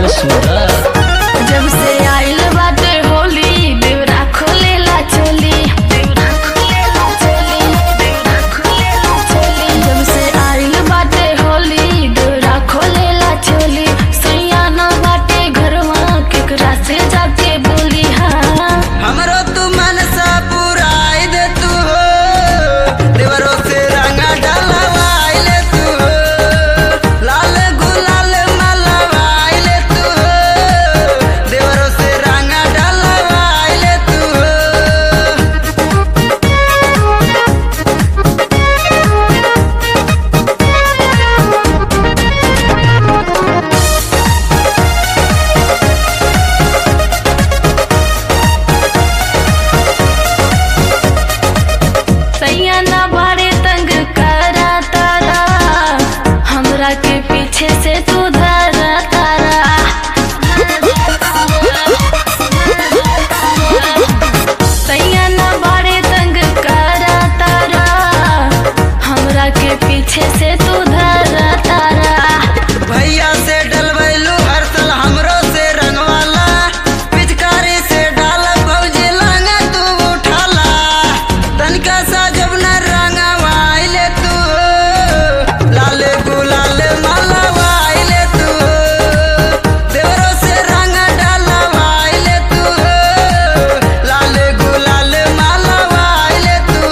में सूरत जब से आइल बाटे होली देवरा खोलेला चोली देवरा खोलेला चोली देवरा खोलेला चोली जब से आइल बाटे होली देवरा खोलेला चोली सैया ना बाटे घरवा केकरा से जाके बोली हाँ हमरो तू मनसा पुराई दे तू हो देवरो से रंगा डलवाई ले तू हो लाल गुलाल मलवाई ले तू हो देवरो से रंगा डलवाई ले तू हो सैया ना बारे तंग करा तारा हमरा के पीछे से तू धरा तारा सैया ना बारे तंग करा तारा हमरा के पीछे से तू धरा तारा भैया से डलवैलू हर साल हमरो से रंगवाला पिचकारी से डाल भौजी लंगा तू उठाला तनिका सा जब न रंगवाई ले तू लाल गुलाल मलवाई ले तू देवरो से रंग डलवाई ले तू लाल गुलाल मलवाई ले तू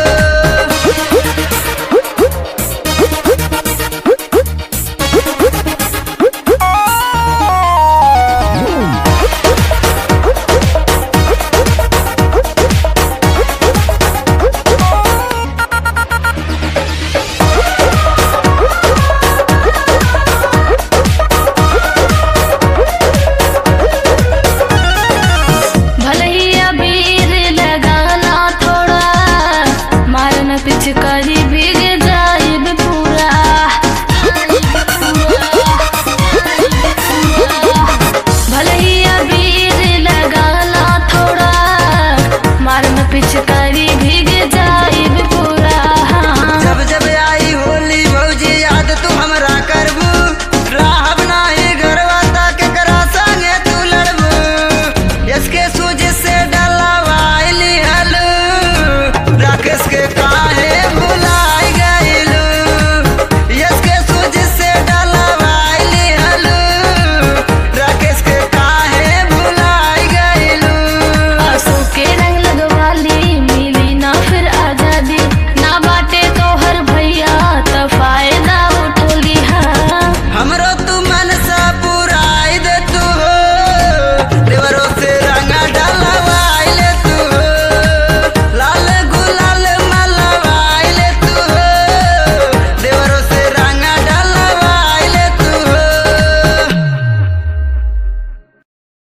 भले ही अबीर लगाना थोड़ा मारना पिचकारी भीग जाइब पूरा भले ही अबीर लगाना थोड़ा मारना पिचकारी